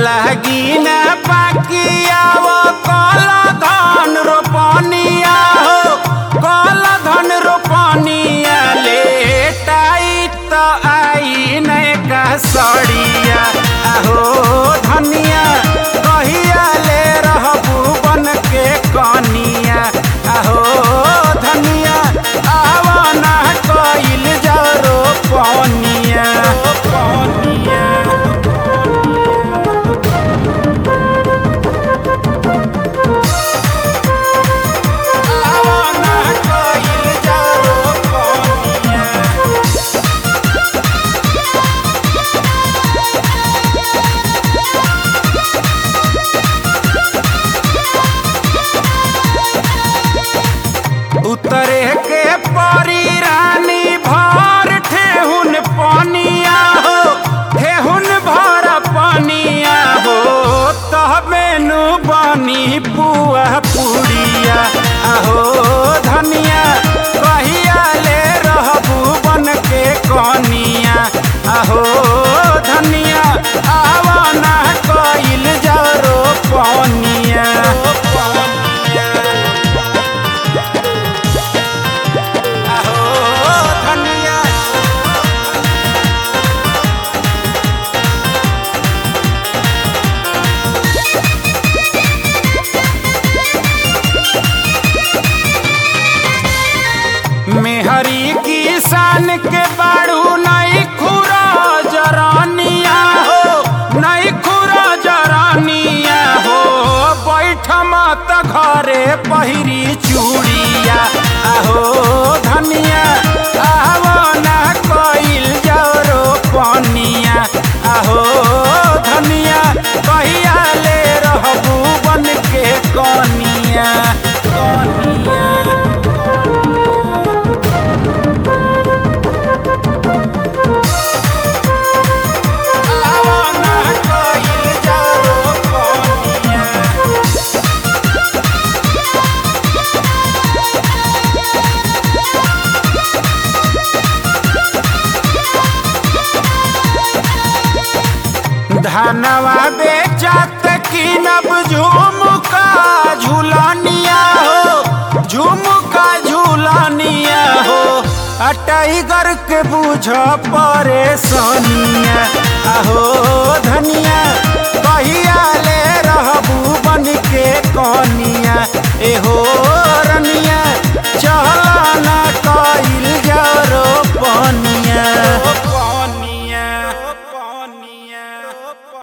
लागी ना पाकिया वो कल धन रोपनिया हो कल धन रोपनिया लेटाई तो आई नहीं का सड़िया आहो धनिया कहिया ले रहबू बन के कनिया आहो धनिया आवाना कइल जरो पनिया पनिया आवाना कइल जरो पनिया उतरे के परी रानी भर ठेहुन पनिया हो ठेहुन भर पनिया हो तहबे नु बनी पुआ पुड़िया आहो धनिया कहिया ले रहबू बन के कनिया आहो धनिया आवाना कइल जरो पनिया पनिया आहो धनिया मेहरी किसान के बाड़ू नहीं खुरा जरानिया हो नहीं खुरा जरानिया हो बैठ मत घरे पहिरी चूड़िया आहो धनिया आहो ना कइल जरो पनिया आहो धनिया कहिया ले रहबू बन के कनिया कनिया आवाना कइल जरो पनिया धनवा बेचत किनब झुमका झूलनिया हो झुमका झूलनिया हो आ टाइगर के बुझ परेशानिया आहो धनिया कहिया ले रहबू बन के कनिया एहो